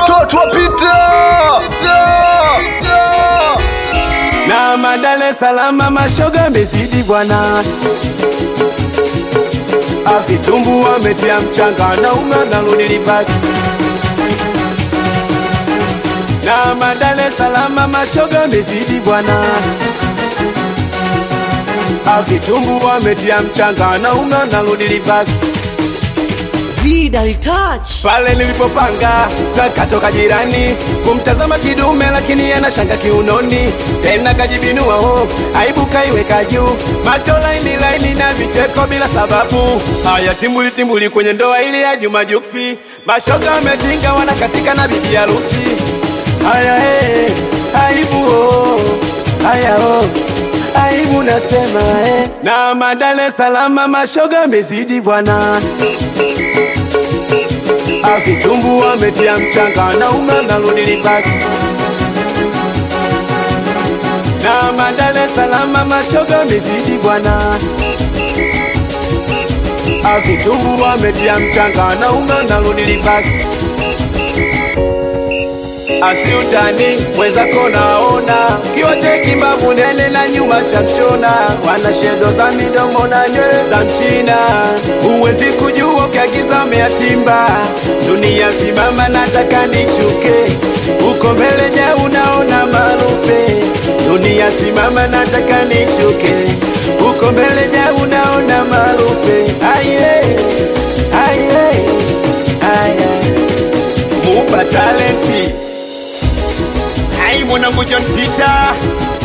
watoto wapita na madale salama mashoga mezidi bwana avitumbu wametia mchanga na ume narudi rivasi na madale salama mashoga mezidi bwana avitumbu wametia mchanga na ume narudi rivasi Vidal touch. pale nilipopanga sakatoka jirani kumtazama kidume lakini anashanga kiunoni tena kajibinua ho aibu kaiweka juu macho laini laini na vicheko bila sababu haya timbuli timbuli kwenye ndoa ile ya Juma Juksi mashoga ametinga wanakatika na bibi harusi haya hey, aibu oh, haya oh aibu nasema eh. na madale salama mashoga mezidi bwana avitumbu wametia mchanga na ume narudi rivasi na madale salama mashoga mezidi bwana avitumbu wametia mchanga na ume narudi rivasi asiutani mwenzako naona kiote kimbavu nene na nyuma shamshona wana shedo za midomo na nywele za mchina huwezi kujua ukiagiza meatimba dunia simama nataka nishuke uko mbele ja unaona marupe dunia simama nataka nishuke uko mbele ja unaona marupe aye aye aye muba talenti Hai mwanangu John Peter,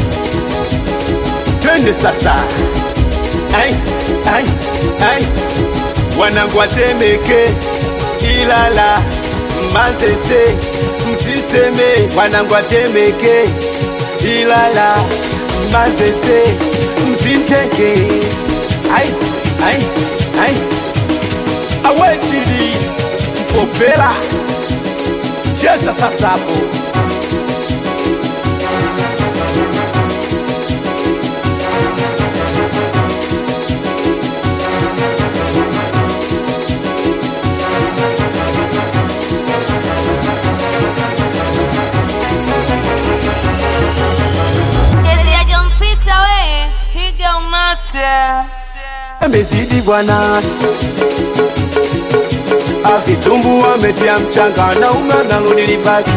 twende sasa. Ai, ai, ai, wanangu watemeke Ilala, Manzese, msiseme wanangu watemeke Ilala, Manzese, msinteke. Ai, ai, ai, awechili mpopela cheza sasa hapo. Chezi ya John Peter we, higa umate. amezidi bwana avitumbu wametia mchanga na ume narudi rivasi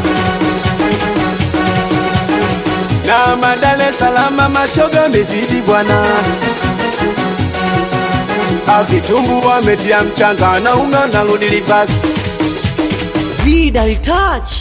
na madale salama mashoga amezidi bwana avitumbu wametia mchanga na ume narudi rivasi Vidal touch.